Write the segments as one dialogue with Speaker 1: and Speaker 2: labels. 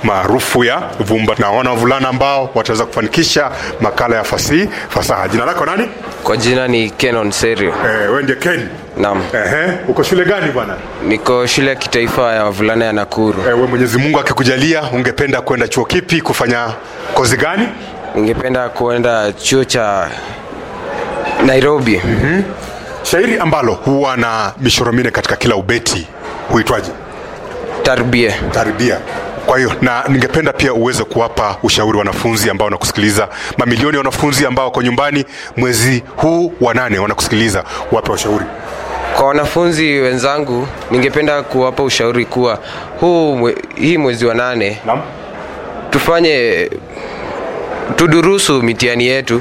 Speaker 1: maarufu ya Vumba na wana wavulana ambao wataweza kufanikisha makala ya fasihi fasaha. Jina lako nani?
Speaker 2: Kwa jina ni Kenon Serio.
Speaker 1: Eh, wewe ndiye Ken.
Speaker 2: Naam.
Speaker 1: Ehe, uko shule gani bwana?
Speaker 2: Niko shule ya kitaifa ya wavulana ya Nakuru.
Speaker 1: Eh, wewe Mwenyezi Mungu akikujalia ungependa kwenda chuo kipi kufanya kozi gani?
Speaker 2: Ningependa kuenda chuo cha Nairobi.
Speaker 1: Shairi ambalo huwa na mishoro minne katika kila ubeti huitwaje?
Speaker 2: Tarbie.
Speaker 1: Taribia. Kwa hiyo na ningependa pia uweze kuwapa ushauri wanafunzi ambao wanakusikiliza, mamilioni ya wanafunzi ambao wako nyumbani mwezi huu wa nane wanakusikiliza, wape ushauri.
Speaker 2: Kwa wanafunzi wenzangu, ningependa kuwapa ushauri kuwa huu mwe, hii mwezi wa nane
Speaker 1: Naam.
Speaker 2: tufanye tudurusu mitihani yetu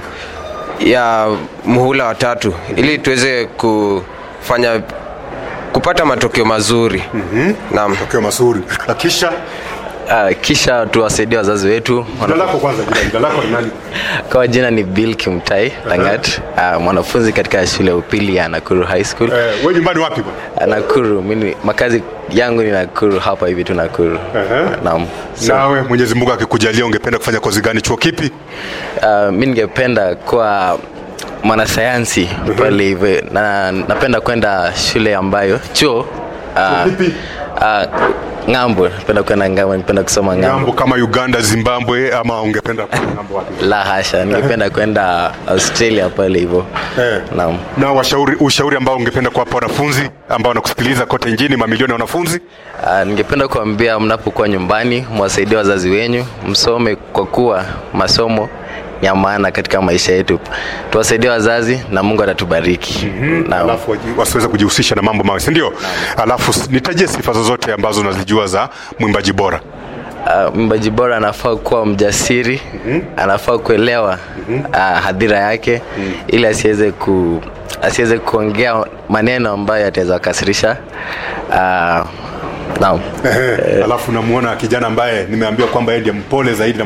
Speaker 2: ya muhula wa tatu ili tuweze kufanya kupata matokeo mazuri. mm-hmm. Naam.
Speaker 1: Tokeo mazuri. Na kisha
Speaker 3: Uh, kisha tuwasaidie wazazi wetu.
Speaker 1: jina lako kwanza, jina, jina lako ni nani?
Speaker 3: Kwa jina ni Bill Kimtai Langat, uh, mwanafunzi katika shule ya upili ya Nakuru High School.
Speaker 1: Eh, wewe nyumbani wapi bwana?
Speaker 3: Uh, Nakuru, mimi makazi yangu ni Nakuru, hapa hivi tu Nakuru.
Speaker 1: Ehe.
Speaker 3: Naam. So,
Speaker 1: Nawe Mwenyezi Mungu akikujalia ungependa kufanya kozi gani, chuo kipi?
Speaker 3: uh, mimi ningependa kuwa mwanasayansi pale hivi na napenda kwenda shule ambayo chuo uh,
Speaker 1: Kipi?
Speaker 3: uh, ng'ambo, napenda kwenda ng'ambo, napenda kusoma ng'ambo.
Speaker 1: Ngambo kama Uganda, Zimbabwe ama ungependa kwenda ngambo wapi?
Speaker 3: La hasha, ningependa kwenda Australia pale hivyo.
Speaker 1: Eh.
Speaker 3: Naam.
Speaker 1: Na washauri, ushauri ambao ungependa kuwapa wanafunzi ambao wanakusikiliza kote nchini, mamilioni ya wanafunzi
Speaker 3: Uh, ningependa kuambia mnapokuwa nyumbani mwasaidie wazazi wenyu, msome kwa kuwa masomo ni ya maana katika maisha yetu. Tuwasaidie wazazi na Mungu atatubariki. Naam.
Speaker 1: alafu waji- wasiweze kujihusisha na mambo mawe, si ndio? Alafu s- nitajie sifa zozote ambazo unazijua za mwimbaji bora.
Speaker 3: Uh, mwimbaji bora anafaa kuwa mjasiri, anafaa kuelewa uh, hadhira yake ili asiweze ku asiweze kuongea maneno ambayo yataweza kukasirisha uh, naam.
Speaker 1: Alafu namuona kijana ambaye nimeambiwa kwamba yeye ndiye mpole zaidi na